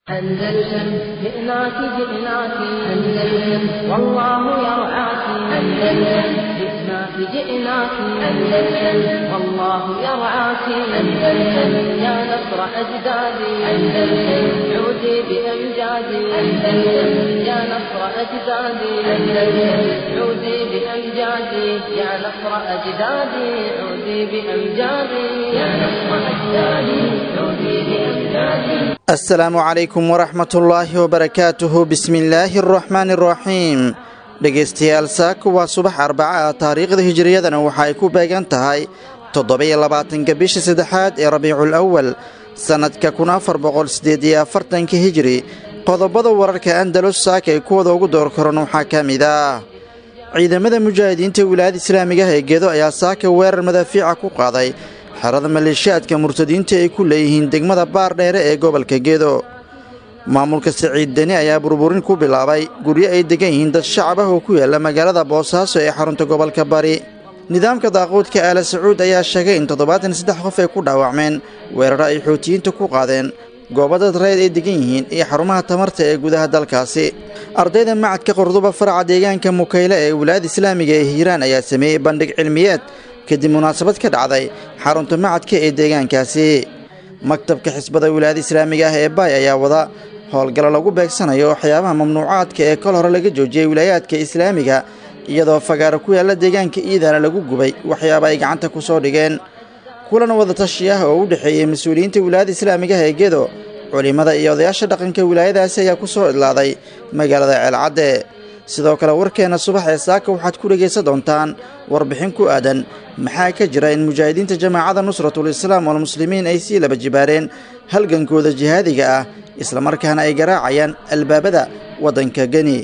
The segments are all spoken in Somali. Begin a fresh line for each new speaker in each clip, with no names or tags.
أندلسن جئناك جئناك أندلسن والله يرعاك أندلسن جئناك جئناك أندلسن والله يرعاك أندلسن يا نصر أجدادي أندلسن عودي بأمجادي أندلسن يا نصر أجدادي أندلسن عودي بأمجادي يا نصر أجدادي عودي بأمجادي يا نصر أجدادي عودي بأمجادي
asalaamu calaykum waraxmatullaahi wabarakaatuhu bismillaahi araxmaani araxiim dhegaystayaal saaku waa subax arbaca ah taariikhda hijiriyadana waxa ay ku beegan tahay toddoba-iyo labaatanka bisha saddexaad ee rabiicul awal sannadka kun afar boqol siddeed iyo afartanka hijiri qodobada wararka andalus saaka ay kuwada ugu door koran waxaa ka mid ah ciidamada mujaahidiinta wilaayada islaamigaha ee gedo ayaa saaka weerar madaafiica ku qaaday xerada maleeshiyaadka murtadiinta ay ku leeyihiin degmada baar dheere ee gobolka gedo maamulka saciid deni ayaa burburin ku bilaabay guryo ay degan yihiin dad shacab ah oo ku yaala magaalada boosaaso ee xarunta gobolka bari nidaamka daaquudka aala sacuud ayaa sheegay in toddobaatan saddex qof ay ku dhaawacmeen weeraro ay xootiyiinta ku qaadeen goobo dad reed ay degan yihiin iyo xarumaha tamarta ee gudaha dalkaasi ardayda macadka qorduba faraca deegaanka mukayle ee wilaayada islaamiga ee hiiraan ayaa sameeyey bandhig cilmiyeed kadib munaasabad ka dhacday xarunta macadka ee deegaankaasi maktabka xisbada wilaayada islaamiga ah ee baay ayaa wada howlgallo lagu beegsanayo waxyaabaha mamnuucaadka ee kol hore laga joojiyey wilaayaadka islaamiga iyadoo fagaaro ku yaalla deegaanka iidana lagu gubay waxyaaba ay gacanta ku soo dhigeen kulan wadatashi ah oo u dhexeeyey mas-uuliyiinta wilaayada islaamigaha ee gedo culimmada iyo odayaasha dhaqanka wilaayadaasi ayaa ku soo idlaaday magaalada ceelcadde sidoo kale warkeenna subax ee saaka waxaad ku dhegaysan doontaan warbixin ku aadan maxaa ka jira in mujaahidiinta jamaacada nusratul islaam walmuslimiin ay sii laba jibaareen halgankooda jihaadiga ah islamarkaana ay garaacayaan albaabada waddanka geni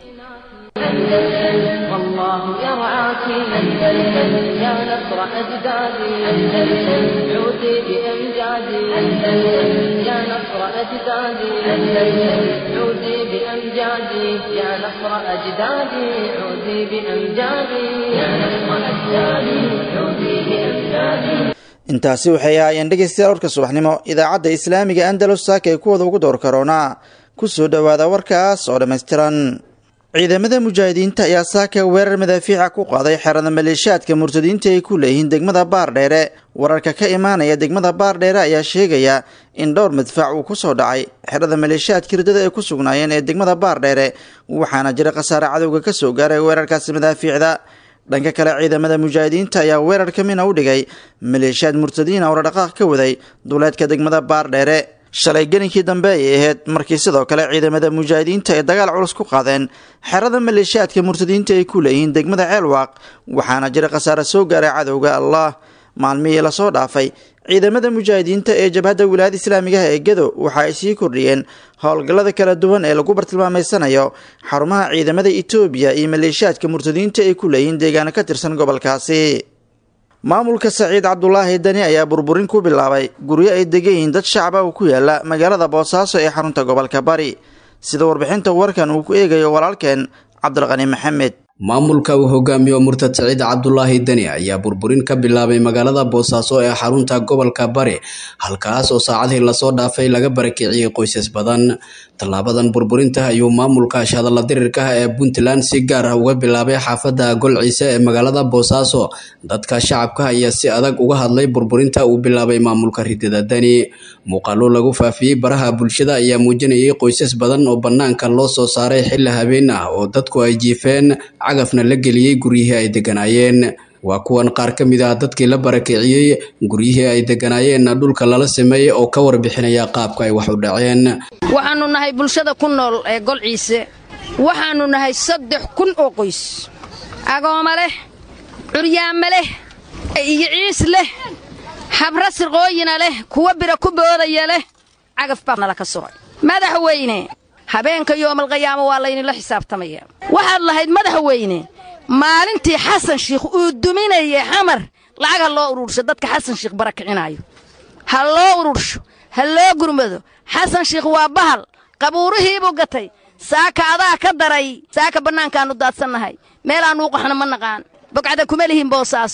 والله يرعاك أندلسن يا نصر أجدادي أندلسن عودي بأمجادي أندلسن يا نصر أجدادي أندلسن عودي بأمجادي يا نصر أجدادي عودي بأمجادي يا نصر أجدادي عودي بأمجادي
intaasi waxay ahaayeen dhegaystayaal warka subaxnimo idaacadda islaamiga andalus saaka ee kuwada ugu door karoonaa ku soo dhowaada warkaas oo dhammaystiran ciidamada mujaahidiinta ayaa saaka weerar madaafiica ku qaaday xerada maleeshiyaadka murtadiinta ay ku leeyihiin degmada baardheere wararka ka imaanaya degmada baardheere ayaa sheegaya in dhowr madfac uu ku soo dhacay xerada maleeshiyaadka hirdada ay ku sugnaayeen ee degmada baardheere waxaana jira khasaare cadowga ka soo gaaray weerarkaasi madaafiicda dhanka kale ciidamada mujaahidiinta ayaa weerar ka mina u dhigay maleeshiyaad murtadiina oo dhaqaaq ka waday duleedka degmada baardheere shalay gelinkii dambe ayay ahayd markii sidoo kale ciidamada mujaahidiinta ay dagaal culus ku qaadeen xerada maleeshiyaadka murtadiinta ay ku leeyihiin degmada ceelwaaq waxaana jira khasaare soo gaaray cadowga allah maalmihii lasoo dhaafay ciidamada mujaahidiinta ee jabhadda wilaayada islaamigaha ee gedo waxa ay sii kordhiyeen howlgallada kala duwan ee lagu bartilmaameysanayo xarumaha ciidamada etoobiya iyo maleeshiyaadka murtadiinta ay ku leeyihiin deegaano ka tirsan gobolkaasi maamulka saciid cabdulaahi dani ayaa burburin ku bilaabay guryo ay degan yihiin dad shacaba oo ku yaala magaalada boosaaso ee xarunta gobolka bari sida warbixinta warkan uu ku eegayo walaalkeen cabdilqani maxamed
maamulka uu hogaamiyo murtad saciid cabdulaahi deni ayaa burburin ka bilaabay magaalada boosaaso ee xarunta gobolka bari halkaas oo saacadii lasoo dhaafay laga barakiciyey qoysas badan tallaabadan burburinta ayuu maamulka shadalla dirirkaha ee puntland si gaar ah uga bilaabay xaafadda golciise ee magaalada boosaaso dadka shacabka ayaa si adag uga hadlay burburinta uu bilaabay maamulka ridada deni muuqaalo lagu faafiyey baraha bulshada ayaa muujinayay qoysas badan oo bannaanka loo soo saaray xilli habeen ah oo dadku ay jiifeen cagafna la geliyey guryihii ay deganaayeen waa kuwan qaar ka mid ah dadkii la barakiciyey guryihii ay deganaayeenna dhulka lala sameeyey oo ka warbixinaya qaabka ay wax u dhaceen
waxaannu nahay bulshada ku nool ee golciise waxaannu nahay saddex kun oo qoys agooma leh curyaama leh iyo ciis leh habra sirqooyina leh kuwa bira ku boodaya leh cagaf baa nala ka socay madaxweyne habeenka yoomalqiyaamo waa laynila xisaabtamaya waxaad lahayd madaxweyne maalintii xasan shiikh uu duminayay xamar lacag ha loo urursho dadka xasan shiikh barakicinaayo ha loo urursho ha loo gurmado xasan shiikh waa bahal qabuurihiibuu gatay saaka adaa ka daray saaka bannaankaannu daadsannahay meelaannu u qaxno ma naqaan bogcada kuma lihin boosaaso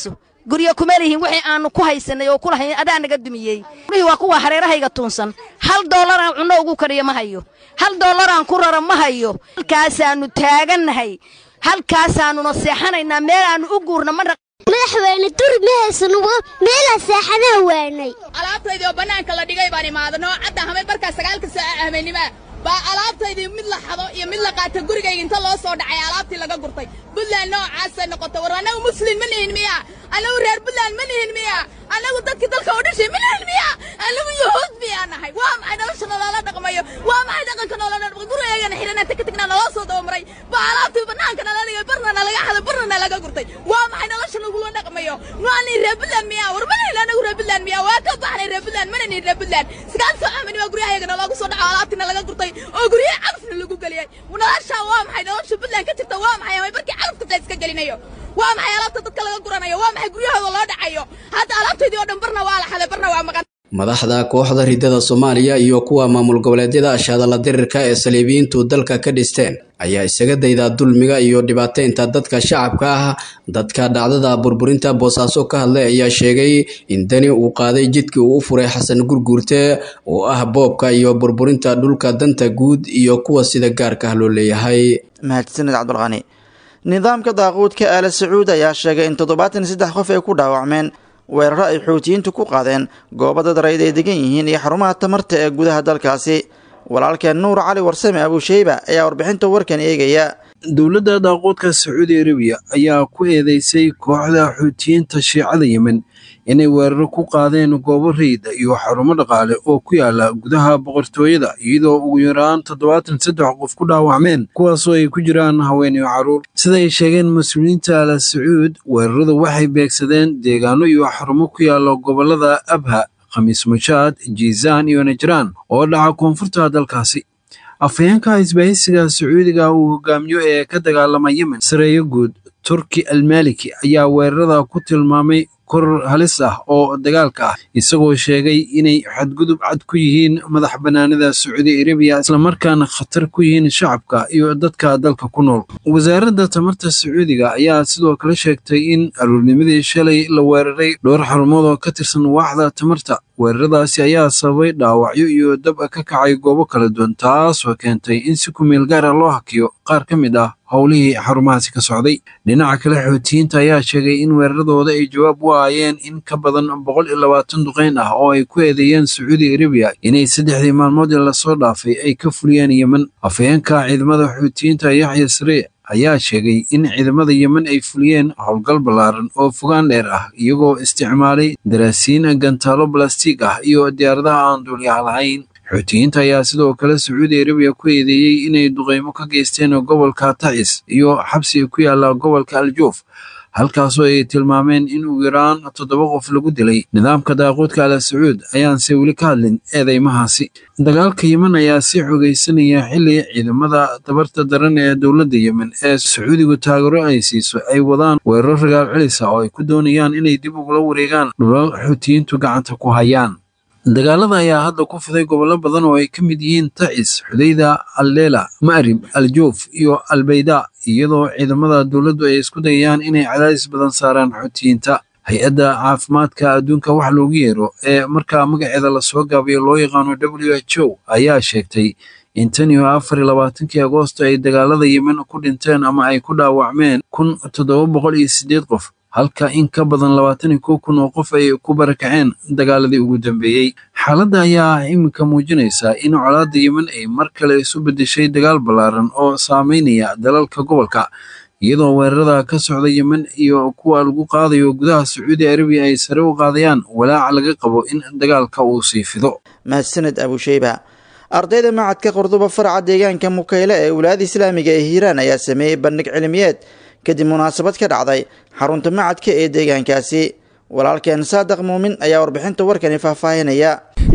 guryo kuma lihin wixii aanu ku haysanay oo ku lahayn adaa naga dumiyey gurihii waa kuwa hareerahayga tuunsan hal doolaraan cunno ugu kariyo ma hayo hal doolaraan ku rara ma hayo halkaasaannu taagannahay halkaasaannuna seexanaynaa meel aannu u guurna ma
madaxweyne dur ma haysan meelaa seexadaha waanay
alaabtaydii oo bannaanka la dhigay baan imaadano cadda hameen markaa sagaalka saaca habeenimaa baa alaabtaydii mid la xado iyo mid la qaata gurigayga inta loo soo dhacay alaabtii laga gurtay buntland noocaasay noqotay war annagu muslin ma nihin miya annagu reer buntland ma nihin miya annagu dadkii dalka u dhashay ma nihin miya annagu yahuud miyaa nahay waa maxay nolosha nolola dhaqmayo waa maxay dhaqanka nolola dhaqmayo gurigaygana xidhana taka tagna naloo soo dabamaray baa alaabtii bannaanka nala dhigay barna nalaga xaday barna nalaga gurtay waa maxay nolosha nagula dhaqmayo maani reer buntland miya war ma nihin annagu reer buntland miya waa ka baxnay reer buntland mana nihin reer buntland sagaal soo amani waa guryahayaga naloogu soo dhaco alaabtii nalaga gurtay oo guryaha cagafna lagu geliyey noloshaa waa maxay nolosha buntland ka jirta waa maxay amay barkii cagafka la iska gelinayo waa maxay alaabta dadka laga guranayo waa maxay guryahooda loo dhacayo hadda alaabtaydii oo dhan barna waa la xaday barna waa maqan
madaxda kooxda ridada soomaaliya iyo kuwa maamul goboleedyada ashadala dirirka ee saliibiyiintu dalka ka dhisteen ayaa isaga dayda dulmiga iyo dhibaateynta dadka shacabka ah dadka dhacdada burburinta boosaaso ka hadlay ayaa sheegay in dani uu qaaday jidkii uu u furay xasan gurguurte oo ah boobka iyo burburinta dhulka danta guud iyo kuwa sida gaarka ah loo leeyahay
mahadsanid cabdulqani nidaamka daaquudka aala sacuud ayaa sheegay in toddobaatan iyo saddex qof ay ku dhaawacmeen weeraro ay xuutiyiintu ku qaadeen goobo dad rayd ay degan yihiin iyo xarumaha tamarta ee gudaha dalkaasi walaalkeen nuur cali warsame abuusheyba ayaa warbixinta warkan eegaya
dowladda daaquudka sacuudi arabiya ayaa ku eedeysay kooxda xuutiyiinta shiicada yemen inay weeraro ku qaadeen goobo rayda iyo xarumo dhaqaale oo ku yaala gudaha boqortooyada iyadoo ugu yaraan toddobaatan saddex qof ku dhaawacmeen kuwaasoo ay ku jiraan haween iyo carruur sida ay sheegeen mas-uuliyiinta ala sacuud weeraradu waxay beegsadeen deegaano iyo xarumo ku yaala gobollada abha khamiis mushaad jiisaan iyo najraan oo dhaca koonfurta dalkaasi afhayeenka isbaahisiga sacuudiga uu hogaamiyo ee ka dagaalama yemen sareeyo guud turki almaliki ayaa weerarada ku tilmaamay koror halis ah oo dagaalka ah isagoo sheegay inay xadgudub cad ku yihiin madax bannaanida sacuudi arabiya islamarkaana khatar ku yihiin shacabka iyo dadka dalka ku nool wasaaradda tamarta sacuudiga ayaa sidoo kale sheegtay in aruurnimadii shalay la weeraray dhowr xarumood oo ka tirsan waaxda tamarta weeraradaasi ayaa sababay dhaawacyo iyo dab ka kacay goobo kala duwan taasoo keentay in si kumeel gaara loo hakiyo qaar ka mid ah howlihii xarumahaasi ka socday dhinaca kale xootiyiinta ayaa sheegay in weeraradooda ay jawaab u aayeen in ka badan boqol iyo labaatan duqeyn ah oo ay ku eedeeyeen sacuudi arabiya inay saddexdii maalmood ee lasoo dhaafay ay ka fuliyeen yemen afhayeenka ciidamada xootiyiinta yaxya saree ayaa sheegay in ciidamada yemen ay fuliyeen howlgal ballaaran oo fogaan dheer ah iyagoo isticmaalay daraasiin gantaalo balastiig ah iyo diyaaradaha aan duuliyaha lahayn xuutiyiinta ayaa sidoo kale sacuudi arabiya ku eedeeyey inay duqeymo ka geysteen gobolka tacis iyo xabsi ku yaala gobolka aljuuf halkaasoo ay tilmaameen in ugu yaraan toddoba qof lagu dilay nidaamka daaquudka ala sacuud ayaanse weli ka hadlin eedeymahaasi dagaalka yemen ayaa sii xogeysanaya xilli ciidamada tabarta daran ee dowladda yemen ee sacuudigu taageero ay siiso ay wadaan weeraro ragaal celisa oo ay ku doonayaan inay dib ugula wareegaan dhulal xuutiyiintu gacanta ku hayaan dagaalada ayaa hadda ku fiday gobollo badan oo ay ka mid yihiin tacis xudayda alleela ma'rib aljuuf iyo albayda iyadoo ciidamada dowladdu ay isku dayayaan inay cadaadis badan saaraan xuutiyiinta hay-adda caafimaadka adduunka wax loogu yeero ee markaa magaceeda lasoo gaabiyo loo yaqaano w h o ayaa sheegtay in tan iyo afar iyo labaatankii agoosto ay dagaalada yemen ku dhinteen ama ay ku dhaawacmeen kun toddoba boqol iyo siddeed qof halka in ka badan labaatan iyo kow kun oo qof ay ku barakaceen dagaaladii ugu dambeeyey xaaladda ayaa iminka muujinaysa in colaadda yemen ay mar kale isu beddeshay dagaal ballaaran oo saameynaya dalalka gobolka iyadoo weerarada ka socda yemen iyo kuwa lagu qaadayo gudaha sacuudi arabiya ay sare u qaadayaan walaaca laga qabo in dagaalka uu sii fido
mahadsaned abusheyba ardayda macadka qordoba faraca deegaanka mukayle ee wilaayada islaamiga ee hiiraan ayaa sameeyey bandhig cilmiyeed kadib munaasabad ka dhacday xarunta macadka ee deegaankaasi walaalkeen saadaq muumin ayaa warbixinta warkani faahfaahinaya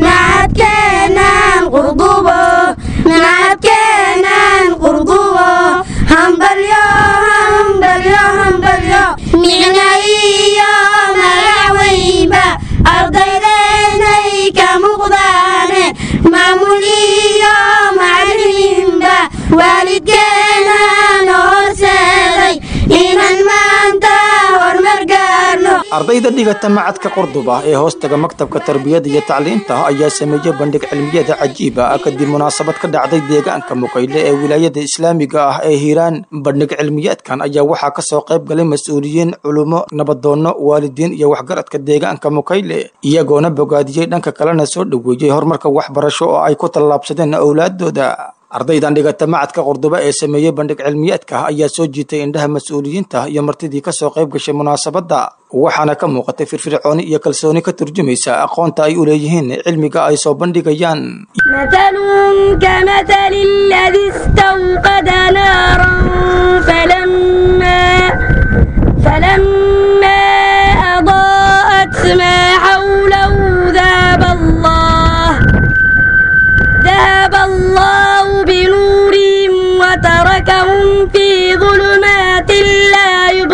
nacadkeenan qurdubo nacadkeenan qurdubo hambalyo hambalyo hambalyo micna iyo magaweynba ardaydeynay ka muuqdaane maamul iyo macalimiinba waalidkeenan horseeday inaan maanta horumar gaarno
ardayda dhigata macadka qurduba ee hoostaga maktabka tarbiyada iyo tacliinta ayaa sameeyey bandhig cilmiyada cajiib ah kadib munaasabad ka dhacday deegaanka mukayle ee wilaayada islaamiga ah ee hiiraan bandhig cilmiyeedkan ayaa waxaa kasoo qayb galay mas-uuliyiin culummo nabadoonno waalidiin iyo waxgaradka deegaanka mukayle iyagoona bogaadiyey dhanka kalena soo dhoweeyey horumarka waxbarasho oo ay ku tallaabsadeen owlaadooda ardaydan dhigata macadka qurduba ee sameeyey bandhig cilmiyeedka ayaa soo jiitay indhaha mas-uuliyiinta iyo martidii kasoo qayb gashay munaasabadda waxaana ka muuqatay firfircooni iyo kalsooni ka turjumaysa aqoonta ay u leeyihiin cilmiga ay soo bandhigayaan
مثلهم كمثل الذي استوقد نارا فلما فلما أضاءت ما حوله ذهب الله ذهب الله بنورهم وتركهم في ظلمات لا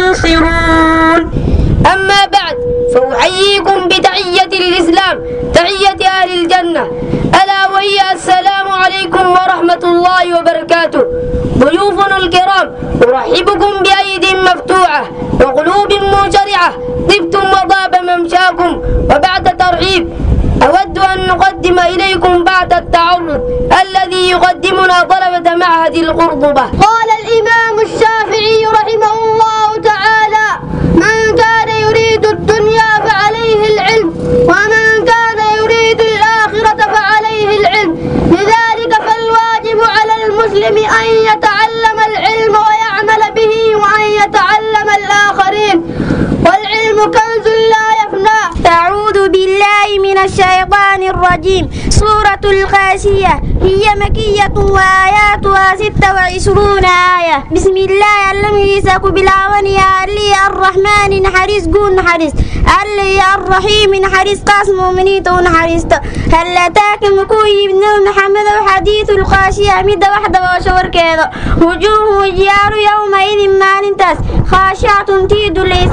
يبصرون
أما بعد فأحييكم بتحية الإسلام تحية أهل الجنة ألا وهي السلام عليكم ورحمة الله وبركاته ضيوفنا الكرام أرحبكم بأيد مفتوحة وقلوب منشرعة طبتم وطاب ممشاكم وبعد ترحيب أود أن نقدم إليكم بعد التعرض الذي يقدمنا طلبة معهد القرطبة
قال الإمام الشافعي رحمه الله تعالى من كان يريد الدنيا فعليه العلم ومن كان يريد الآخرة فعليه العلم لذلك فالواجب على المسلم أن يتعلم العلم ويعمل به وأن يتعلم الآخرين والعلم كنز لا يفنى أعوذ بالله من الشيطان الرجيم سورة الغاشية هي مكية وآياتها ستة وعشرون آية بسم الله الذي بلاوني علي الرحمن حريص قون حريص علي الرحيم حريص قاسم مؤمنين حريص هل أتاك مكوي بن محمد وحديث الغاشية مدة واحدة وشور كذا وجوه وجيار يومئذ ما ننتس خاشعة تيد ليس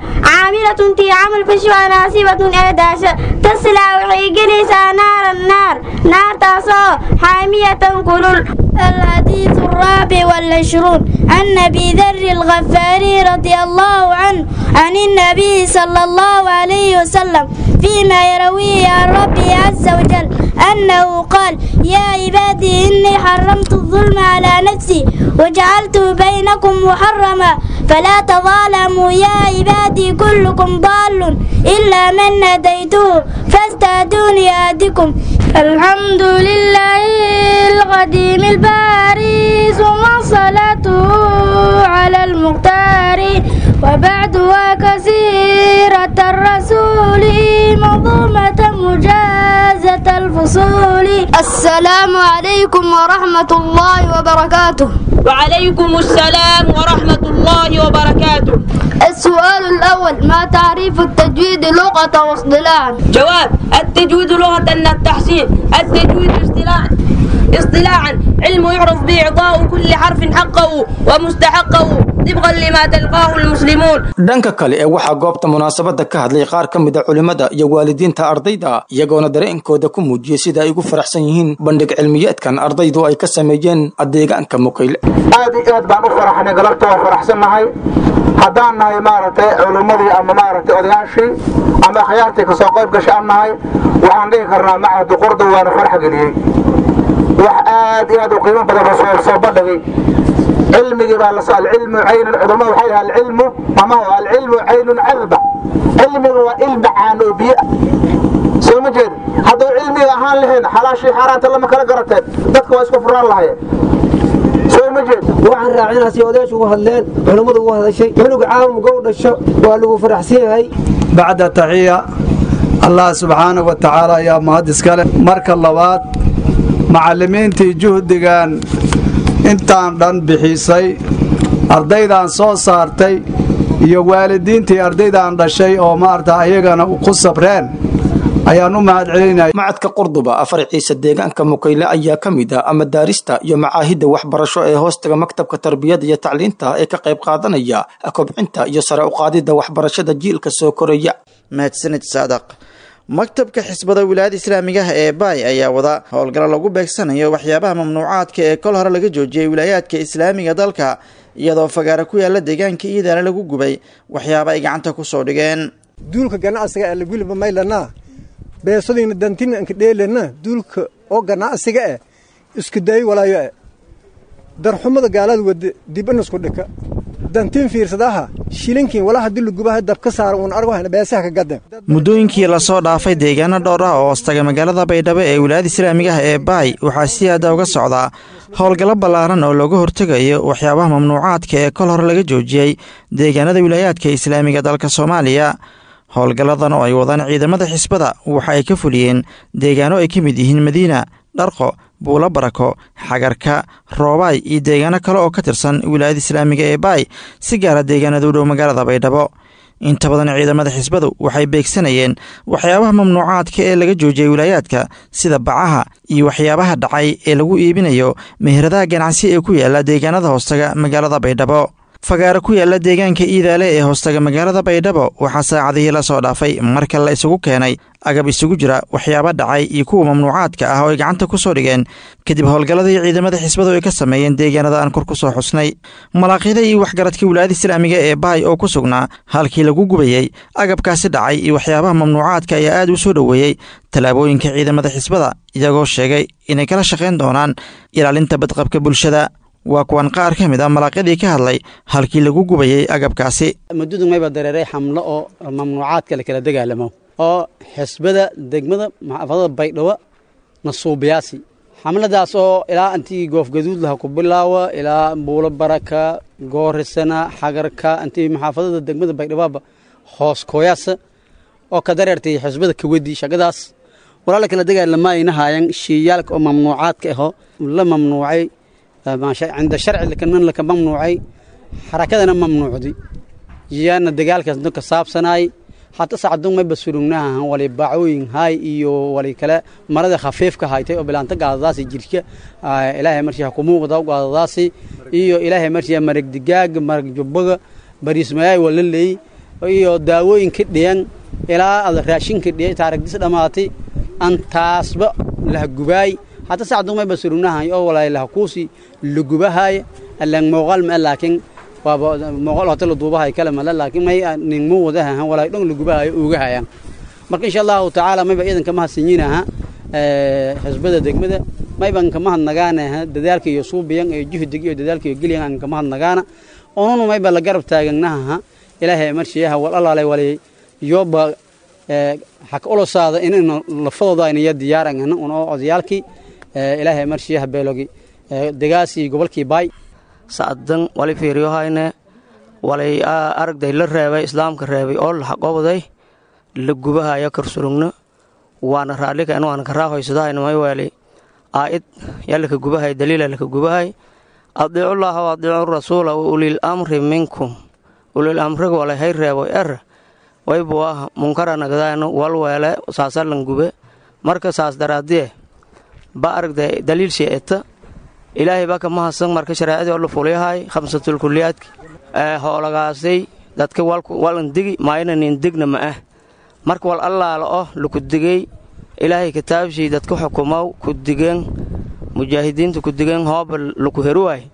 عاملة تي عمل فشوى ناسبة أداشة تسلى وحيقليس نار النار نار تصو حامية كلل الحديث الرابع والعشرون عن أبي ذر الغفاري رضي الله عنه عن النبي صلى الله عليه وسلم فيما يرويه عن ربي عز وجل أنه قال يا عبادي إني حرمت الظلم على نفسي وجعلته بينكم محرما فلا تظالموا يا عبادي كلكم ضال إلا من هديته فاستهدوني أهدكم الحمد لله القديم الباري ثم صلاته على المختار وبعد وكثيرة الرسول منظومة مجازة الفصول
السلام عليكم ورحمة الله وبركاته
وعليكم السلام ورحمة الله وبركاته
السؤال الأول ما تعريف التجويد لغة واصطلاحا
جواب التجويد لغة التحسين التجويد اصطلاحا اصطلاحا علم يعرف بإعطاء كل حرف حقه ومستحقه طبقا لما تلقاه المسلمون
dhanka kale ee waxaa goobta munaasabada ka hadlay qaar ka mid a culimmada iyo waalidiinta ardayda iyagoona dareenkooda ku muujiyey sida ay ugu faraxsan yihiin bandhig cilmiyeedkan ardaydu ay ka sameeyeen deegaanka mukayle
aad iyo aad baan u faraxnay galabta waa faraxsannahay haddaan nahay maaragtay culimmadii ama maaragtay odayaashii ama akhyaartii kasoo qayb gashay aan nahay waxaan dhihi karnaa macahdu qurdu waana farax geliyey wax aad iyo aad u qiimo badan oo soo soo bandhigay cilmigii baa lasoo alcilmu caynun culammadu waxay dhahaa alcilmu mama huwa alcilmu caynun cadba cilmigu waa ilma caan oo biyo ah soo ma jeed hadduu cilmiga ahaan lahayn xalaashii xaaraanta lama kala garateen dadka waa isku furaan lahayeen soo ma jeed
waxaan raacinaa si odayaashu ugu hadleen culummadu ugu hadashay cunuga caamumka u dhasho waa lagu faraxsan yahay
bacda taxiya allah subxaana wa tacaala ayaa mahad iskale marka labaad macallimiintii juhdigan intaan dhan bixisay ardaydaan soo saartay iyo waalidiintii ardaydaan dhashay oo maarata ayagana ku sabreen ayaan u mahad celinaya
macadka qurduba afar ciise deegaanka mukayle ayaa ka mid ah madaarista iyo macaahidda waxbarasho ee hoostaga maktabka tarbiyada iyo tacliinta ee ka qayb qaadanaya kobcinta iyo sare u qaadidda waxbarashada jiilka soo koraya
mahadsanid saadaq maktabka xisbada wilaayada islaamigaha ee baay ayaa wada howlgalo lagu beegsanayo waxyaabaha mamnuucaadka ee kol hore laga joojiyey wilaayaadka islaamiga dalka iyadoo fagaara ku yaala deegaanka iidaana lagu gubay waxyaaba ay gacanta kusoo dhigeen
duulka ganacsiga ee lagwiliba maylanaa beesodiina dantina anka dheelana duulka oo ganacsiga eh isku dayi walaayo eh darxumada gaalada wade dib inasku dhika dantiin fiirsadaha shilinkiin wala haddii lagubaha dab ka saara uun argo beesaha ka gadan
muddooyinkii lasoo dhaafay deegaano dhowr ah oo hoostaga magaalada baydhabo ee wilaayada islaamiga ah ee baay waxaa si aada uga socdaa howlgallo ballaaran oo looga hortegayo waxyaabaha mamnuucaadka ee kol hore laga joojiyey deegaanada wilaayaadka islaamiga dalka soomaaliya howlgalladan oo ay wadaan ciidamada xisbada waxa ay ka fuliyeen deegaano ay ka mid yihiin madiina dharqo buulo barako xagarka roobaay iyo deegaano kale oo ka tirsan wilaayada islaamiga ee baay si gaara deegaanada u dhow magaalada baydhabo inta badan ciidamada xisbadu waxay beegsanayeen waxyaabaha mamnuucaadka ee laga joojiyay wilaayaadka sida bacaha iyo waxyaabaha dhacay ee lagu iibinayo meheradaha ganacsi ee ku yaala deegaanada hoostaga magaalada baydhabo fagaaro ku yaala deegaanka iidaale ee hoostaga magaalada baydhabo waxaa saacadihii la soo dhaafay marka la isugu keenay agab isugu jira waxyaaba dhacay iyo kuwa mamnuucaadka ah oo ay gacanta ku soo dhigeen kadib howlgalladii ciidamada xisbadu ay ka sameeyeen deegaanada aan kor ku soo xusnay malaaqyada iyo waxgaradka wilaayada islaamiga ee baay oo ku sugnaa halkii lagu gubayey agabkaasi dhacay iyo waxyaabaha mamnuucaadka ayaa aad u soo dhoweeyey tallaabooyinka ciidamada xisbada iyagoo sheegay inay kala shaqayn doonaan ilaalinta badqabka bulshada waa kuwan qaar ka mid a malaaqyadii ka hadlay halkii lagu gubayey agabkaasi
muddadu mayba dareeray xamlo oo mamnuucaadka la kala dagaalamo oo xisbada degmada maxaafadada baydhabo nasuubiyaasi xamladaas oo ilaa intii goofgaduud laha ku bilaawa ilaa buulo baraka goorisana xagarka intii maxaafadada degmada baydhaboba hoos kooyaasa oo ka dareertay xisbada kawadii shaqadaas walaa la kala dagaalamaayna haayan shiiyaalka oo mamnuucaadka aho la mamnuucay cinda sharci lakaman laka mamnuucay xarakadana mamnuucdi yaana dagaalkaas ka saabsanaay hata sacdun may basurugnaha wali bacooyin hay iyo wali kale marada khafiifka haytay oo bilaanta gaadadaasi jirka ilaahay markii ku muuqda gaadadaasi iyo ilaahay markii marag digaag marag jubbaga bariismayay wala leey iyo daawooyin ka dhiyan ilaa ad raashinka dhiyay taarigdis dhamaatay antaasba lah gubaay hata sacdun may basurugnaha oo walaa lah kuusi lugubahay alang muuqaal ma laakiin waaba muuqaal hata la duubahay kale male laakiin may nin mu wadaha walaa dhan lugubahay uga hayaan marka insha allahu tacaala mayba ciidanka mahadsinyinaha xisbada degmada mayban kama hadnagaana dadaalka iyo suubiyan iyo juhdiga iyo dadaalka iyo geliyan aan kama hadnagaana onunu mayba la garab taaganaha ilaahay marshiyaha wal alaalay walay yoba xaka olosaada inaynu lafadooda aynaya diyaarangana un oo odayaalkii ilaahay marshiyaha beelogi degaasii gobolkii baay
sacdan wali fiiriyohayne walay aragday la reebay islaamka reebay oo laxaqobday la gubahayo karsurugno waana raallika in waana karaahoysadahayn mayweeli aa'id yaalaka gubahay daliila laka gubahay adiicullaaha wa adiicu rasuula wa ulil amri minkum ulil amriga walay hay reebo er waybu ah munkara nagdaayno walweele saasalan gube marka saas daraadiye ba aragday daliil sheeta ilaahay baa ka mahadsan marka shareecadii oo la fulyahay khamsatul kuliyaadki hoolagaasay dadka walan digi maaynanin digna ma ah marka wal allaala oh laku digay ilaahay kitaabshii dadka xukumow ku digeen mujaahidiinta ku digeen hooba laku heruwaay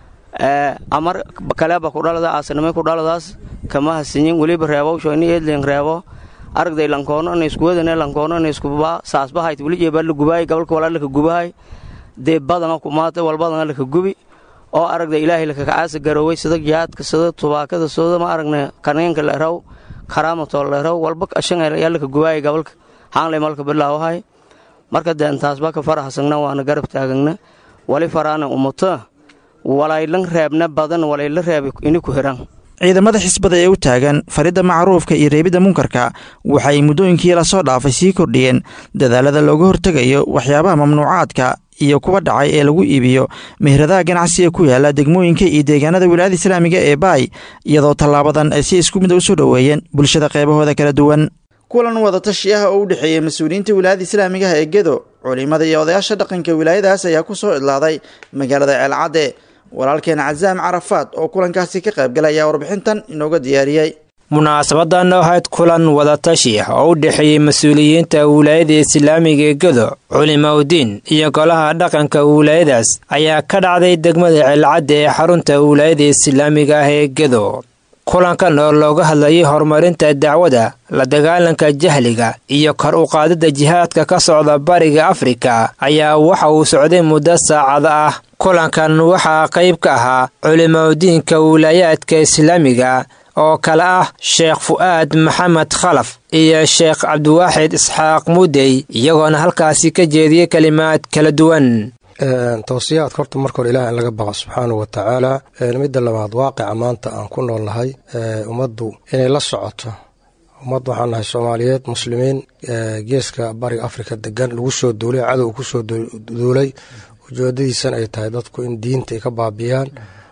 amar kaleba kudhalada aasanimay kudhaladaas kama hasinyin weliba reebowsho ini eedleen reebo aragday lankoono ina iskuwadane lankoono ina iskubaa saasbahayt welijeebaa la gubaay gobolka walaa laka gubahay dee badana kumaata walbadana laka gubi oo aragda ilaahay lakakacaasa garooway sida jihaadka sida tubaakada sida ma aragna kaneenka leeraw karaamatoo leeraw walba ashanyaa laka gubaaya gobolka haanlay malka bilaawahay marka dee intaasba ka farahasagna waana garab taagagna wali faraana umuta walaylan reebna badan walayla reeba ini ku hiran
ciidamada xisbada ee u taagan faridda macruufka iyo reebidda munkarka waxay muddooyinkii lasoo dhaafay sii kordhiyeen dadaalada looga hortegayo waxyaabaha mamnuucaadka iyo kuwa dhacay ee lagu iibiyo meheradaha ganacsiga ku yaala degmooyinka iyo deegaanada wilaayada islaamiga ee baay iyadoo tallaabadan ay si isku mid a u soo dhoweeyeen bulshada qeybahooda kala duwan kulan wadatashi ah oo u dhexeeyey mas-uuliyiinta wilaayada islaamigaha ee gedo culimada iyo odayaasha dhaqanka wilaayadaas ayaa ku soo idlaaday magaalada ceelcadde walaalkeen casaam carafaad oo kulankaasi ka qaybgalay ayaa warbixintan inooga diyaariyey
munaasabadan ahayd kulan wadatashi oo u dhexeeyey mas-uuliyiinta wilaayada islaamiga ee gedo culimaudiin iyo golaha dhaqanka wilaayadaas ayaa ka dhacday degmada ceelcadda ee xarunta wilaayada islaamiga ah ee gedo kulankan oo looga hadlayay horumarinta dacwada la dagaalanka jahliga iyo kor u qaadida jihaadka ka socda bariga afrika ayaa waxa uu socday muddo saacada ah kulankan waxaa qayb ka ahaa culimaudiinka wilaayaadka islaamiga oo kale ah sheekh fu'aad maxamed khalaf iyo sheekh cabdiwaaxid isxaaq mudey iyagoona halkaasi ka jeediyey kelimaad kala duwan
towsiyaadka horta marka hore ilaah in laga baqa subxaanahu wa tacaala midda labaad waaqica maanta aan ku nool nahay ummaddu inay la socoto ummad waxaan nahay soomaaliyeed muslimiin geeska bariga afrika degan lagu soo duulay cadow kusoo duulay ujeedadiisan ay tahay dadku in diinta ay ka baabi'iyaan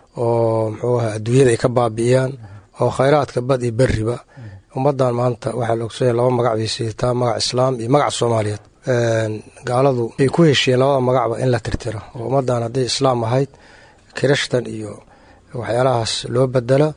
oo muxuu aha adduunyada ay ka baabi'iyaan oo khayraadka bad iyo beriba ummaddan maanta waxaa la ogsanya laba magac bay siitaa magac islaam iyo magac soomaaliyeed gaaladu ay ku heshiyeen labada magacba in la tirtiro oo ummaddan hadday islaam ahayd kirishtan iyo waxyaalahaas loo bedelo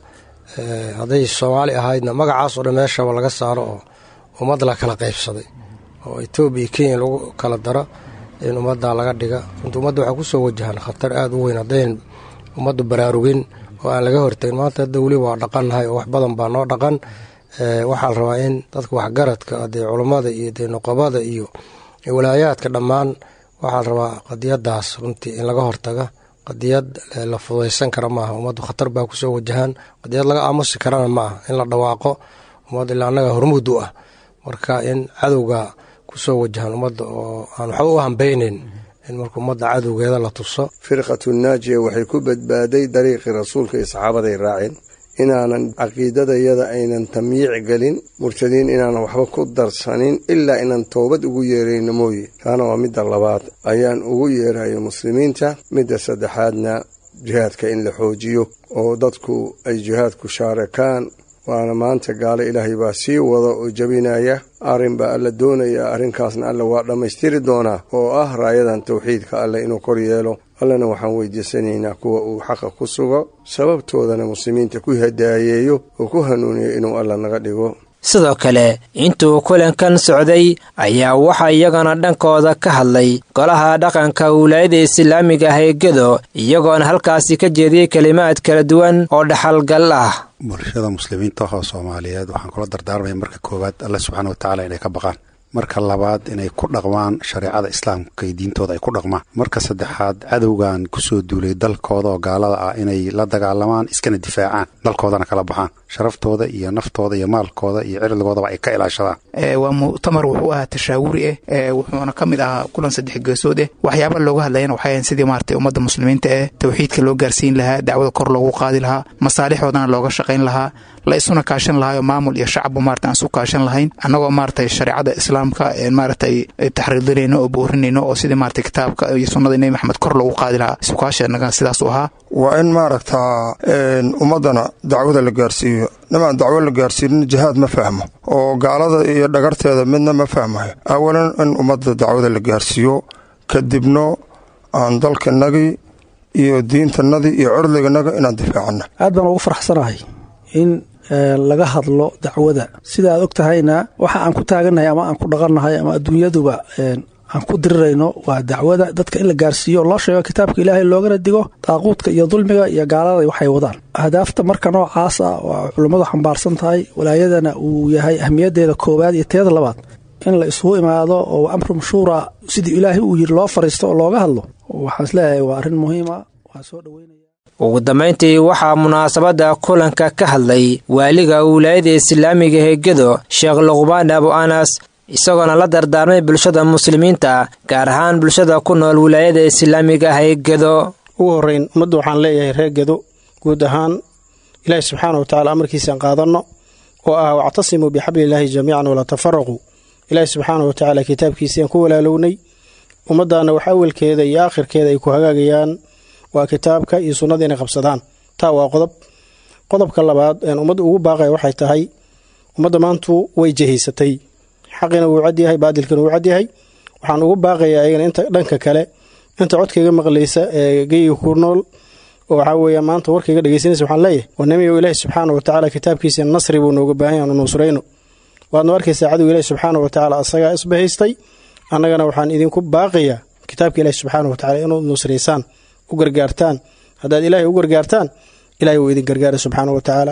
hadday soomaali ahaydna magacaas oo dhan meeshaba laga saaro oo ummad la kala qaybsaday oo etoobiya iyo kenya lagu kala daro in ummaddaa laga dhiga runta ummadda waxaa kusoo wajahan khatar aada u weyn haddayn ummaddu baraarugin oo aan laga hortagin maanta hadda weli waa dhaqannahay oo wax badan baa noo dhaqan waxaa la rabaa in dadka waxgaradka dee culummada iyo dee noqobada iyo walaayaadka dhammaan waxaa la rabaa qadiyadaas runtii in laga hortaga qadiyad la fudaysan kara maaha ummaddu khatar baa kusoo wajahaan qadiyad laga aamusi karana ma aha in la dhawaaqo ummad ilaa annaga hormuud u ah marka in cadowga kusoo wajahaan ummadda oo aan waxba u hambeyneyn in marka ummadda cadowgeeda la tuso
firqatu naajiya waxay ku badbaaday dariiqii rasuulka iyo saxaabaday raaceen inaanan caqiidadayada aynan tamyiic gelin murtadiin inaanan waxba ku darsanin ilaa inaan toobad ugu yeerayno mooye taana waa midda labaad ayaan ugu yeerayo muslimiinta midda saddexaadna jihaadka in la xoojiyo oo dadku ay jihaadku shaarakaan waana maanta gaalo ilaahay baa sii wada oo jebinaya arrin baa alla doonaya arrinkaasna alla waa dhammaystiri doonaa oo ah raayadan tawxiidka alleh inuu kor yeelo allana waxaan weydiisanaynaa kuwa uu xaqa ku sugo sababtoodana muslimiinta ku hadaayeeyo oo ku hanuuniyo inuu alla naga dhigo
sidoo kale intuu kulankan socday ayaa waxaa iyagana dhankooda ka hadlay golaha dhaqanka wilaayada islaamiga ah ee gedo iyagoona halkaasi ka jeediyey kelimaad kala duwan oo dhaxalgal ah
bulshada muslimiinta oo soomaaliyeed waxaan kula dardaarmaya marka koowaad alle subxaana watacaala inay ka baqaan marka labaad inay ku dhaqmaan shareecada islaamka iyo diintooda ay ku dhaqmaan marka saddexaad cadowgan kusoo duulay dalkooda oo gaalada ah inay la dagaalamaan iskana difaacaan dalkoodana kala baxaan sharaftooda iyo naftooda iyo maalkooda iyo cirdigoodaba ay ka ilaashadaan
waa mu'tamar wuxuu ahaa tashaawuri eh wuxuuna ka mid ahaa kulan saddex geesood eh waxyaaba looga hadlayana waxay ahayn sidii maaragtay ummadda muslimiinta eh tawxiidka loo gaarsiin lahaa dacwada kor loogu qaadi lahaa masaalixoodana looga shaqayn lahaa la isuna kaashan lahaayoo maamul iyo shacabba maarata aan isu kaashan lahayn annagoo maaragtay shareecada islaamka maaragtay taxriidinayno oo boorinayno oo sidii maaragtay kitaabka iyo sunnada nebi maxamed kor loogu qaadi lahaa isukaashenaga sidaas u ahaa
waa in maaragtaa ummaddana dacwada la gaarsiiyo nimaan dacwo la gaarsiinin jihaad ma fahmo oo gaalada iyo dhagarteeda midna ma fahmayo awalan in ummadda dacwada la gaarsiiyo kadibno aan dalkanagii iyo diintanadii iyo curdiganaga inaan difaacana
aad baan ugu faraxsanahay in laga hadlo dacwada sida aad og tahayna waxa aan ku taagannahay ama aan ku dhaqannahay ama adduunyaduba aan ku dirirayno waa dacwada dadka in la gaarsiiyo loo sheego kitaabka ilaahay loogana digo daaquudka iyo dulmiga iyo gaalada waxay wadaan ahdaafta marka noocaas ah waa culummadu xambaarsan tahay walaayadana uu yahay ahmiyaddeeda koowaad iyo teeda labaad in la isugu imaado oo amru mashhuura sidii ilaahay uu yiri loo fariisto oo looga hadlo waxaan isleeyahay waa arrin muhiima waan soo dhaweynaya
ugu dambayntii waxaa munaasabadda kulanka ka hadlay waaliga wilaayada islaamiga ee gedo sheekh luqbaan abu anas isagoona la dardaarmay bulshada muslimiinta gaar ahaan bulshada ku nool wilaayada islaamiga ah ee gedo
ugu horreyn ummadda waxaan leeyahay reer gedo guud ahaan ilaahi subxaana wa tacala amarkiisaan qaadanno oo ah wactasimuu bixablilaahi jamiican walaa tafaraquu ilaahi subxaana wa tacaala kitaabkiisiaan ku walaalownay ummaddaana wax awalkeeda iyo aakhirkeeda ay ku hagaagayaan waa kitaabka iyo sunnada inay qabsadaan taa waa qodob qodobka labaad een ummadda ugu baaqaya waxay tahay ummadda maantu way jehaysatay xaqina wuu cadyahay baadilkina wuu cadyahay waxaan ugu baaqayaa iyagana inta dhanka kale inta codkayga maqlaysa ee geyga ku nool oo waxaa weeya maanta warkayga dhegeysanaysa waxaan leeyahay wanamiyow ilaahi subxaana wa tacaala kitaabkiisa nasri buu nooga baahan yahay nusrayno waadna arkaysaa cadow ilaahi subxaana wa tacaala asagaa isbahaystay annagana waxaan idinku baaqayaa kitaabka ilaahi subxaana wa tacala inaad nusraysaan u gargaartaan haddaad ilaahay u gargaartaan ilahay wuu idin gargaara subxaana wa tacaala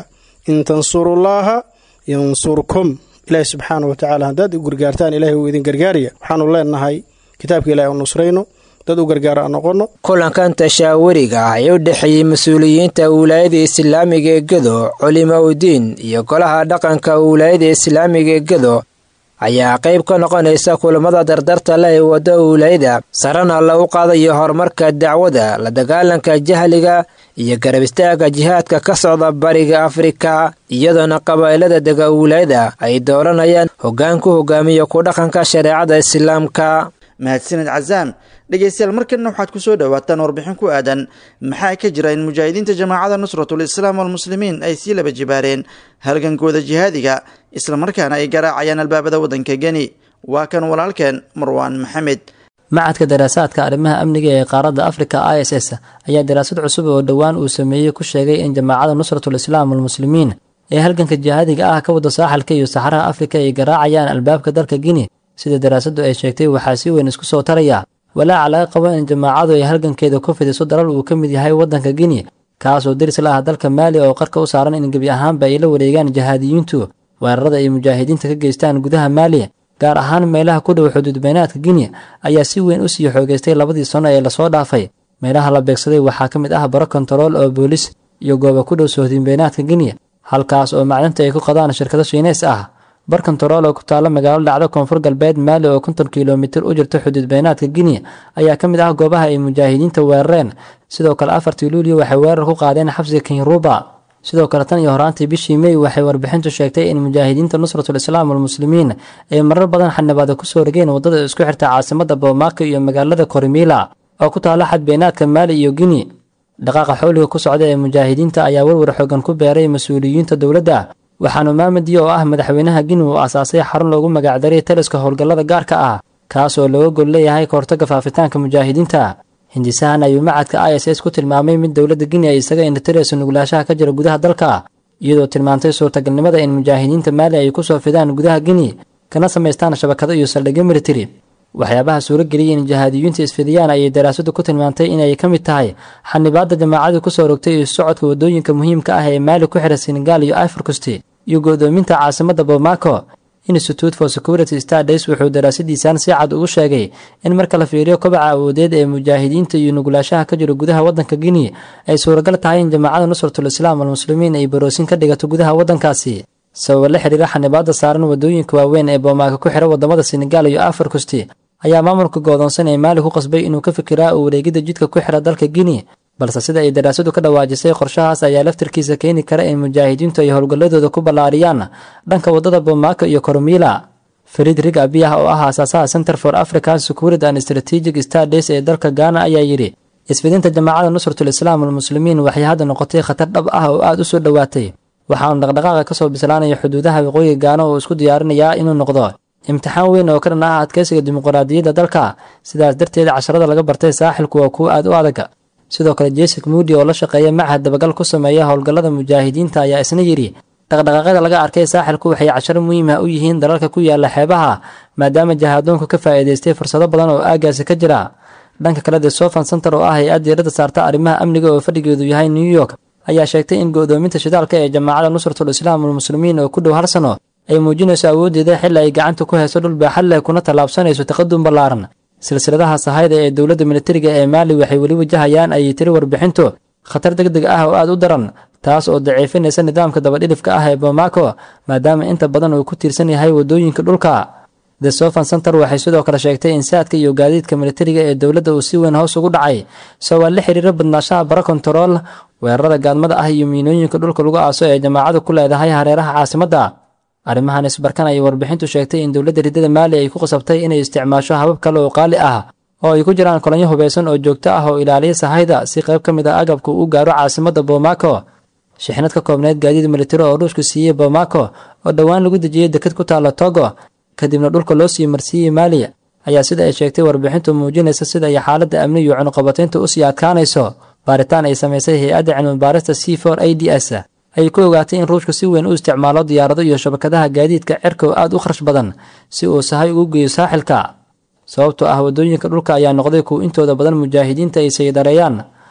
in tansurullaaha yansurkum ilaahi subxaana wa tacaala haddaad u gargaartaan ilahay wuu idin gargaaraya waxaanu leenahay kitaabka ilahi u nusrayno dad u gargaara aan noqono
kulankan tashaawuriga ah ee u dhexeeyey mas-uuliyiinta wilaayada islaamiga ee gedo culimo udiin iyo golaha dhaqanka wilaayada islaamiga ee gedo ayaa qayb ka noqonaysa kulamada dardarta leh ee wadda wilaayada sarana lagu qaadayo horumarka dacwada la dagaalanka jahliga iyo garab istaaga jihaadka ka socda bariga afrika iyadoona qabaa'ilada dega wilaayada ay dooranayaan hoggaan ku hogaamiya ku dhaqanka shareecada islaamka
mahadsaned cazaam dhegaystayaal markanna waxaad ku soo dhowaataan warbixin ku aadan maxaa ka jira in mujaahidiinta jamaacada nusratul islaam walmuslimiin ay sii laba jibaareen halgankooda jihaadiga islamarkaana ay garaacayaan albaabada waddanka geni waa kan walaalkeen marwaan maxamed
macadka daraasaadka arrimaha amniga ee qaaradda afrika i s s ayaa daraasad cusub oo dhowaan uu sameeyey ku sheegay in jamaacada nusratul islaam walmuslimiin ee halganka jihaadiga ah ka wada saaxalka iyo saxaraha afrika ay garaacayaan albaabka dalka gini sida daraasaddu ay sheegtay waxaa si weyn isku soo taraya walaaca laga qabo in jamaacadu ay halgankeeda ku fidiso dalal uu ka mid yahay waddanka gini kaasoo deris la ah dalka maali oo qarka u saaran in gebi ahaanba ay la wareegaan jihaadiyiintu weerarada ay mujaahidiinta ka geystaan gudaha maali gaar ahaan meelaha ku dhow xuduudbaynaadka gini ayaa si weyn u sii xoogeystay labadii sano ee lasoo dhaafay meelaha la beegsaday waxaa ka mid ah baro kontarool oo boolis iyo gooba ku dhow sohdinbaynaadka gini halkaas oo macdinta ay ku qadaan shirkado shiineys ah bar kontarool oo ku taalla magaalo dhacdo koonfur galbeed maali oo konton kilomitir u jirta xuduud baynaadka gini ayaa ka mid ah goobaha ay mujaahidiinta weerareen sidoo kale afartii luulyo waxay weerar ku qaadeen xabsiga kenyaruba sidoo kale tan iyo horaantii bishii mey waxay warbixintu sheegtay in mujaahidiinta nusratul islaam walmuslimiin ay marar badan xanibaada kusoo rogeen waddada isku xirta caasimada boomaaco iyo magaalada korimila oo ku taalla xad baynaadka maali iyo gini dhaqaaqa xooliga ku socda ee mujaahidiinta ayaa warwar xoogan ku beeray mas-uuliyiinta dowladda waxaanu maamadiya oo ah madaxweynaha gini uu asaasay xarun loogu magacdaray taliska howlgallada gaarka ah kaas oo looga gol leeyahay kahortaga faafitaanka mujaahidiinta hindisahan ayuu macadka i s s ku tilmaamay mid dowladda gini ay isaga indhatirayso nuglaashaha ka jira gudaha dalka iyadoo tilmaantay suurtagalnimada in mujaahidiinta maali ay kusoo fidaan gudaha gini kana samaystaan shabakado iyo saldhigyo militari waxyaabaha suurageliyay in jihaadiyiinta isfidiyaan ayay daraasadu ku tilmaantay inay ka mid tahay xanibaadda jamaacadu kusoo rogtay iyo socodka waddooyinka muhiimka ah ee maali ku xidha senegal iyo iforcost iyo go'doominta caasimada bomaco institute for security stades wuxuu daraasadiisan si cad ugu sheegay in marka la fiiriyo kobaca awoodeed ee mujaahidiinta iyo nuglaashaha ka jira gudaha waddanka gini ay suuragal tahay in jamaacada nusratul islaam walmuslimiin ay baroosin ka dhigato gudaha waddankaasi sababa la xiriira xanibaadda saaran waddooyinka waaweyn ee boomaaga ku xidha waddamada senegal iyo afarcost ayaa maamulka goodoonsan ee maali ku qasbay inuu ka fikiraa u wareegidda jidka ku xidha dalka gini balse sida ay daraasadu ka dhawaajisay qorshahaas ayaa laftarkiisa keeni kara in mujaahidiintu ay howlgalladooda ku ballaariyaan dhanka waddada bomaako iyo koromila fariid rig abiyah oo ah aasaasaha center for african security and strategic stades ee dalka gaana ayaa yidhi isfidinta jamaacada nusratul islaam walmuslimiin waxay hadda noqotay khatar dhab ah oo aada u soo dhowaatay waxaanu dhaqdhaqaaqa ka soo bislaanaya xuduudaha waqooyiga gaana oo isku diyaarinayaa inuu noqdo imtixaan weyn oo ka dhan ah adkeysiga dimuqraadiyadda dalka sidaas darteed casharada laga bartay saaxilku waa kuwo aada u adag sidoo kale jessic moody oo la shaqeeya machad dabagal ku sameeya howlgallada mujaahidiinta ayaa isna yidhi dhaqdhaqaaqyada laga arkay saaxilku waxay casharo muhiim ah u yihiin dalalka ku yaala xeebaha maadaama jahaadoonku ka faa'iidaystay fursado badan oo aagaasi ka jira dhanka kale the sofan center oo ah hay-ad diiradda saarta arrimaha amniga oo fadhigeedu yahay new york ayaa sheegtay in go'doominta shidaalka ee jamaacada nusratul islaam walmuslimiin oo ku dhow hal sano ay muujinayso awooddeeda xilli ay gacanta ku hayso dhul baaxad leh kuna tallaabsanayso taqadum ballaaran silsiladaha sahayda ee dowladda militariga ee maali waxay weli wajahayaan ayay tiri warbixintu khatar deg deg ah oo aada u daran taas oo daciifinaysa nidaamka dabadhilifka ah ee bomaco maadaama inta badan uu ku tiirsan yahay waddooyinka dhulka the sofan center waxay sidoo kale sheegtay in saadka iyo gaadiidka militariga ee dowladda uu si weyn hoos ugu dhacay sababaa la xiriira badnaashaha bara kontarool weerarada gaadmada ah iyo miinooyinka dhulka lagu aaso ee jamaacadu ku leedahay hareeraha caasimadda arrimahan isbarkan ayay warbixintu sheegtay in dowladda riddada maali ay ku qasabtay inay isticmaasho habab kale oo qaali ah oo ay ku jiraan kolonyo hubaysan oo joogto ah oo ilaaliya sahayda si qayb ka mid a agabka uu gaaro caasimadda bomaco shixnad ka koobneyd gaadiid militari oo ruushku siiyey bomaco oo dhowaan lagu dejiyey deked ku taalla togo kadibna dhulka loo sii marsiiyey maali ayaa sida ay sheegtay warbixintu muujinaysa sida ay xaaladda amni iyo cunuqabataynta usii adkaanayso baaritaan ay samaysay hay-adda cilmibaarista c for a d s ayay ku ogaatay in ruushku si weyn u isticmaalo diyaarado iyo shabakadaha gaadiidka cerka oo aada u kharash badan si uu sahay ugu geeyo saaxilka sababtoo ah waddooyinka dhulka ayaa noqday kuwa intooda badan mujaahidiinta ay saydareeyaan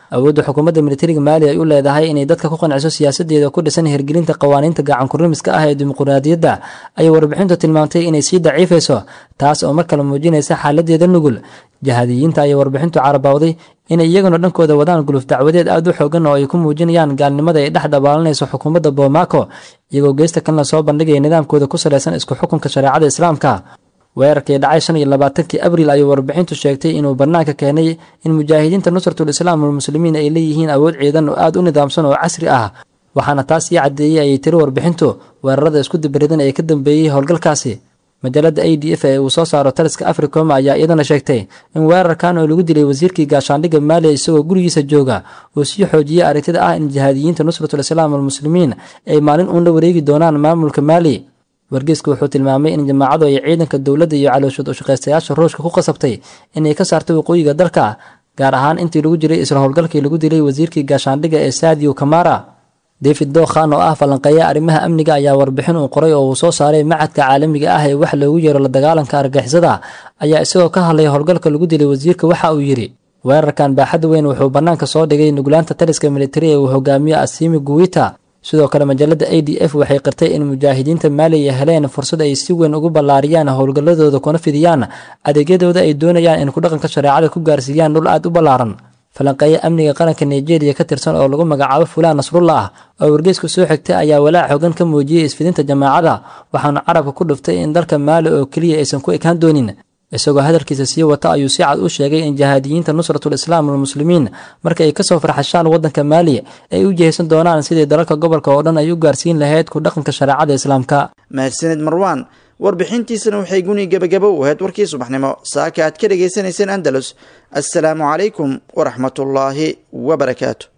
awoodda xukuumadda militariga maali ay u leedahay inay dadka ku qanciso siyaasadeeda ku dhisan hirgelinta qawaaniinta gacankurimiska ah ee dimuqraadiyadda ayay warbixintu tilmaamtay inay sii daciifayso taas oo mar kale muujinaysa xaaladeeda nugul jahadiyiinta ayay warbixintu carabawday inay iyaguna dhankooda wadaan guluf dacwadeed aad u xoogan oo ay ku muujinayaan gaalnimada ay dhex dabaalanayso xukuumadda boomaaco iyagoo geesta kalena soo bandhigaya nidaamkooda ku salaysan isku xukunka shareecada islaamka weerarkii dhacay shan iyo labaatankii abriil ayuu warbixintu sheegtay inuu bannaanka keenay in mujaahidiinta nusratul islaam walmuslimiin ay leeyihiin awood ciidan oo aad u nidaamsan oo casri ah waxaana taas sii caddeeyey ayay tiri warbixintu weerarada isku dibaridan ee ka dambeeyey howlgalkaasi majaalada a d f ee uu soo saaro taliska africom ayaa iyadana sheegtay in weerarkan oo lagu dilay wasiirkii gaashaandhigga maaliya isagoo gurigiisa jooga uu sii xoojiyey aragtida ah in jihaadiyiinta nusratul islaam walmuslimiin ay maalin uun la wareegi doonaan maamulka maali wargeysku wuxuu tilmaamay in jamaacadu ay ciidanka dowladda iyo calooshood ushaqaystayaasha ruushka ku qasabtay inay ka saarto waqooyiga dalka gaar ahaan intii lagu jiray isla howlgalkii lagu dilay wasiirkii gaashaandhigga ee saadiyo kamara david dookhan oo ah falanqeeya arrimaha amniga ayaa warbixin uu qoray oo uu soo saaray macadka caalamiga ah ee wax loogu yeero la dagaalanka argixisada ayaa isagoo ka hadlaya howlgalka lagu dilay wasiirka waxa uu yidhi weerarkan baaxadda weyn wuxuu bannaanka soo dhigay nuglaanta taliska militari ee uu hogaamiyo asimi guwita sidoo kale majaalada a d f waxay qirtay in mujaahidiinta maaliya heleen fursad ay si weyn ugu ballaariyaan howlgalladooda kuna fidiyaan adeegyadooda ay doonayaan in kudhaqanka shareecada ku gaarsiiyaan dhul aad u ballaaran falanqeeya amniga qaranka nigeria ka tirsan oo lagu magacaabo fulaan nasrullah oo wargeysku soo xigtay ayaa walaac xogan ka muujiyey isfidinta jamaacada waxaana carabka ku dhuftay in dalka maali oo keliya aysan ku ekaan doonin isagoo hadalkiisa sii wata ayuu si cad u sheegay in jihaadiyiinta nusratul islaam walmuslimiin marka ay kasoo farxashaan waddanka maali ay u jihaysan doonaan sidii dalalka gobolka oo dhan ay u gaarsiin lahayd ku dhaqanka shareecada islaamka
mahadsanid marwaan warbixintiisana waxay guni gebagabo u ahayd warkii subaxnimo saaka aad ka dhegaysanayseen andalus assalaamu calaykum waraxmatullaahi wabarakaatu